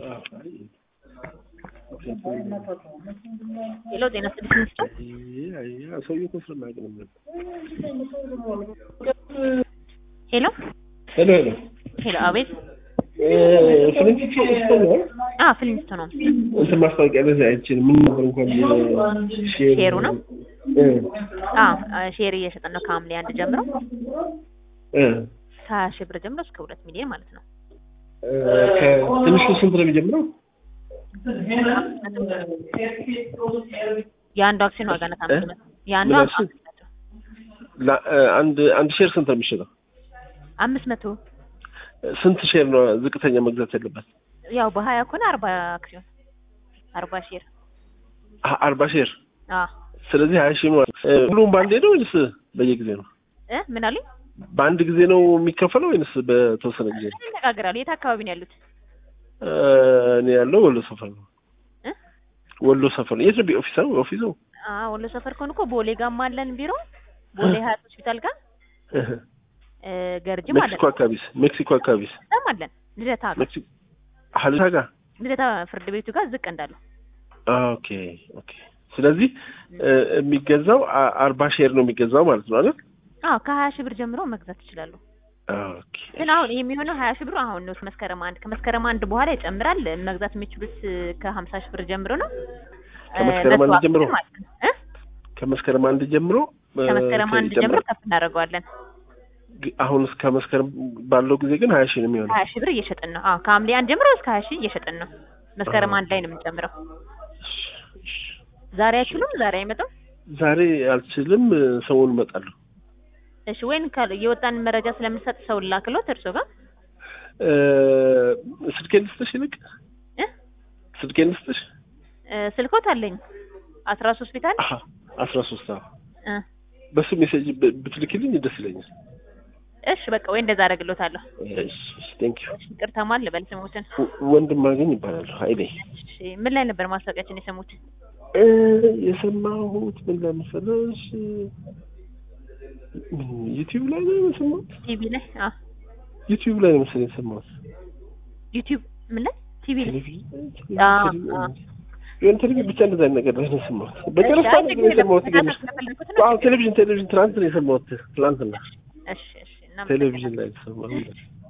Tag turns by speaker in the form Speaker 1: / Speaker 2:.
Speaker 1: ሄሎ ጤና ስድስት ሚኒስትር
Speaker 2: ሰውዬው እኮ ስለማያውቅ ነው።
Speaker 1: ሄሎ
Speaker 2: ሄሎ ሄሎ
Speaker 1: ሄሎ አቤት
Speaker 2: ፍልንጭ ስቶ ነው
Speaker 1: አ ፊልሚስቶ ነው
Speaker 2: እንትን ማስታወቂያ ለዚህ አይችልም። ምን ነበር እንኳን ሼር
Speaker 1: ሼሩ ነው?
Speaker 2: እ
Speaker 1: አ ሼር እየሸጠን ነው ከሐምሌ አንድ ጀምሮ
Speaker 2: እ
Speaker 1: ከሀያ ሺህ ብር ጀምሮ እስከ ሁለት ሚሊዮን ማለት ነው።
Speaker 2: ከትንሹ ስንት ነው የሚጀምረው?
Speaker 1: የአንዱ አክሲዮን ዋጋ ናት አምስት መቶ የአንዱ
Speaker 2: ምን
Speaker 1: አምስት
Speaker 2: አልሽኝ?
Speaker 1: መቶ
Speaker 2: ላ- አንድ አንድ ሼር ስንት ነው የሚሸጠው?
Speaker 1: አምስት መቶ
Speaker 2: ስንት ሼር ነው ዝቅተኛ መግዛት ያለበት?
Speaker 1: ያው በሀያ ከሆነ አርባ አክሲዮን አርባ ሼር
Speaker 2: አ- አርባ ሼር
Speaker 1: አ
Speaker 2: ስለዚህ ሀያ ሺህ ማለት እ፣ ሁሉም በአንዴ ነው ወይንስ በየጊዜ ነው?
Speaker 1: እ ምን አሉኝ?
Speaker 2: በአንድ ጊዜ ነው የሚከፈለው ወይንስ በተወሰነ ጊዜ ነው?
Speaker 1: እንነጋገራሉ። የት አካባቢ ነው ያሉት?
Speaker 2: እ፣ እኔ ያለው ወሎ ሰፈር ነው።
Speaker 1: እ
Speaker 2: ወሎ ሰፈር ነው። የት ነው ኦፊስ ነው? ኦፊሱ
Speaker 1: አ ወሎ ሰፈር ከሆነ እኮ ቦሌ ጋም አለን ቢሮ ቦሌ ሀያት ሆስፒታል ጋር እ ገርጅም አለን
Speaker 2: ሜክሲኮ አካባቢስ? ሜክሲኮ አካባቢስ?
Speaker 1: በጣም አለን ልደታ ጋር
Speaker 2: ሜክሲኮ ሀልታ ጋር
Speaker 1: ልደታ ፍርድ ቤቱ ጋር ዝቅ እንዳለው
Speaker 2: ኦኬ ኦኬ። ስለዚህ እ፣ የሚገዛው አ- አርባ ሼር ነው የሚገዛው ማለት ነው አይደል?
Speaker 1: አዎ ከሀያ ሺህ ብር ጀምሮ መግዛት ይችላሉ።
Speaker 2: ኦኬ
Speaker 1: ግን አሁን ይሄ የሚሆነው ሀያ ሺህ ብሩ አሁን ነው መስከረም አንድ ከመስከረም አንድ በኋላ ይጨምራል። መግዛት የሚችሉት ከሀምሳ ሺህ ብር ጀምሮ ነው።
Speaker 2: ከመስከረም አንድ
Speaker 1: በሰው
Speaker 2: ጀምሮ?
Speaker 1: አክሲዮን ማለት ነው እ
Speaker 2: ከመስከረም አንድ ጀምሮ እ፣
Speaker 1: ከመስከረም አንድ
Speaker 2: ይጨምራል።
Speaker 1: ጀምሮ ከፍ እናደርገዋለን።
Speaker 2: ግ- አሁን እስከ መስከረም ባለው ጊዜ ግን ሀያ ሺህ ነው የሚሆነው።
Speaker 1: ሀያ ሺህ ብር እየሸጥን ነው። አዎ ከሐምሌ አንድ ጀምሮ እስከ ሀያ ሺህ እየሸጥን ነው። መስከረም አንድ ላይ ነው የምንጨምረው። ዛሬ አይችሉም? ዛሬ አይመጡም?
Speaker 2: ዛሬ አልችልም፣ እ፣ ሰሞኑን እመጣለሁ።
Speaker 1: እሺ ወይን ካል የወጣን መረጃ ስለምንሰጥ ሰው ላክሎት እርሶ ጋር
Speaker 2: እ፣ ስልኬን ልስጥሽ ይልቅ
Speaker 1: እ
Speaker 2: ስልኬን ልስጥሽ።
Speaker 1: እ ስልኮት አለኝ አስራ ሶስት ሆስፒታል
Speaker 2: አሀ አስራ ሶስት አዎ
Speaker 1: እ
Speaker 2: በሱ ሜሴጅ ብ- ብትልክልኝ ደስ ይለኛል።
Speaker 1: እሺ በቃ ወይ እንደዛ አደርግሎታለሁ።
Speaker 2: እሺ ቴንክ ዩ።
Speaker 1: እሺ ይቅርታ ማን ልበል ስሙትን?
Speaker 2: ወንድም አገኝ ይባላል። ሀይሌ
Speaker 1: እሺ ምን ላይ ነበር ማስታወቂያችን የሰሙት?
Speaker 2: እ፣ የሰማሁት ምን ላይ መሰለሽ ምን ዩቲዩብ ላይ ነው የሰማሁት።
Speaker 1: ቲቪ ላይ አ
Speaker 2: ዩቲዩብ ላይ ነው መሰለኝ የሰማሁት።
Speaker 1: ዩቲዩብ ምን ላይ ቲቪ ላይ
Speaker 2: ቴሌቪዥን
Speaker 1: አዎ፣
Speaker 2: ቴሌቪዥን
Speaker 1: አዎ።
Speaker 2: የሆነ ቴሌቪዥን ብቻ እንደዛ አይነት ነገር ላይ ነው የሰማሁት። በቀረፋ
Speaker 1: እሺ፣ አይ
Speaker 2: ነገር
Speaker 1: ችግር የለም።
Speaker 2: የሰማሁት ግን
Speaker 1: መከታተል ስለፈለኩት ነው።
Speaker 2: አዎ ቴሌቪዥን ቴሌቪዥን ትናንት ነው የሰማሁት። ትናንትና
Speaker 1: እሺ እሺ እና
Speaker 2: ቴሌቪዥን ላይ ነው የሰማሁት።